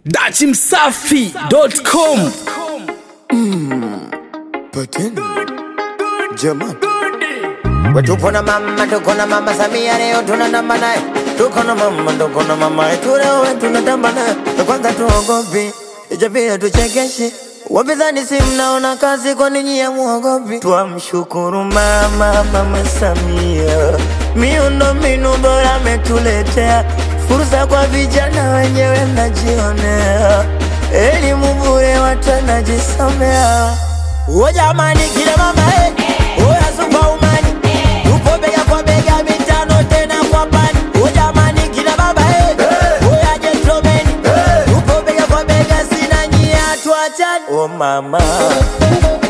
dachimsafi.com Pateni jamani, Tuko na mama, tuko na mama Samia leo tunatamba naye. Tuko na mama, tuko na mama yetu leo tunatamba naye. Kwanza tuogopi, ijapia tuchekeshe. Wapinzani si mnaona kazi, kwa nini ya muogopi? Twamshukuru mama, mama Samia, miundo mbinu bora ametuletea, fursa kwa vijana wenyewe mnajionea, elimu bure watu wanajisomea. O jamani, kila mama eh, oya superwoman, tupo bega kwa bega mitano tena kwa pani. O jamani, kila baba eh, oya gentleman, tupo bega kwa bega sina nyia tuachani. O mama